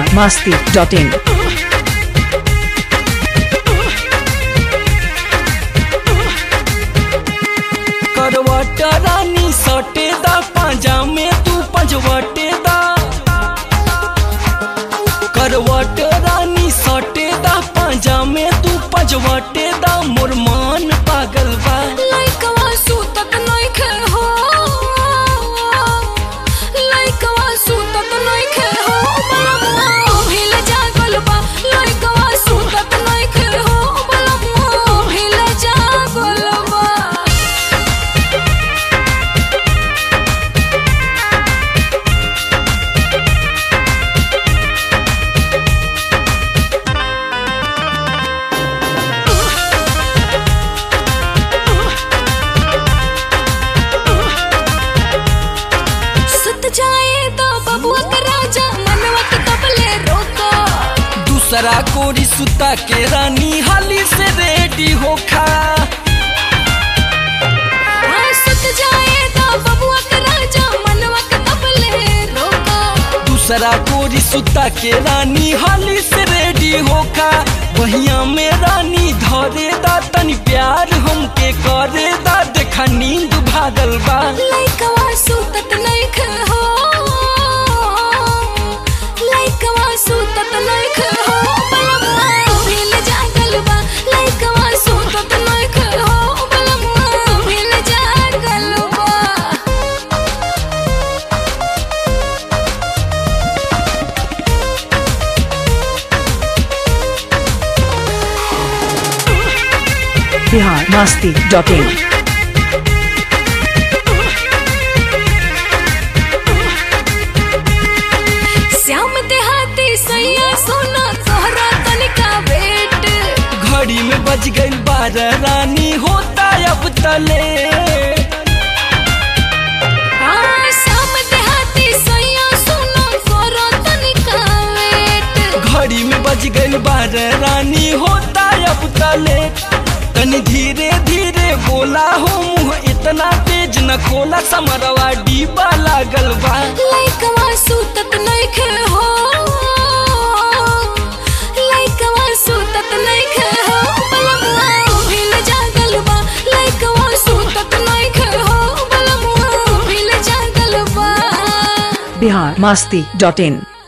masti.in. करवट रानी सटे दा पांजा में तू पंजवटे दा करवट रानी सटे दा पांजा में तू पंजवटे दा मोर मान पागल बा लइकवा सुतत नइखे हो लइकवा सुतत नइखे हो बलमुआ भिल जागल बा लइकवा सुतत नइखे हो बलमुआ भिल जागल बा सुत जाए तो बबुआ के राजा मनवा के कबले रोको दूसरा कोरी सुता के रानी हाली से रेडी होखा हाँ, सुत जाए तो बबुआ के राजा मनवा के कबले रोको दूसरा कोरी सुता के रानी हाली से रेडी होखा वहिया में रानी धरे दा तनी प्यार हमके करे दा देखा नींद भागल बा लइकवा सुतत नइखे हो लइकवा सुतत नइखे हो बलमुआ भिल जागल बा लइकवा सुतत नइखे हो बलमुआ भिल जागल बा Bihar masti.in. श्याम देहाती सैया सोना तोहरा तनिका वेट घड़ी में बज गई बारह रानी होता अब तले हाँ, श्याम देहाती सैया सोना तोहरा तनिका वेट घड़ी में बज गई बारह रानी होता अब तले तनी धीरे धीरे बोला हो मुँह इतना तेज न खोला समरवा डीबा लागल बा लइकवा सुतत नइखे हो लइकवा सुतत नइखे हो बलमुआ भिल जागल बा लइकवा सुतत नइखे हो बलमुआ भिल जागल बा Bihar masti.in.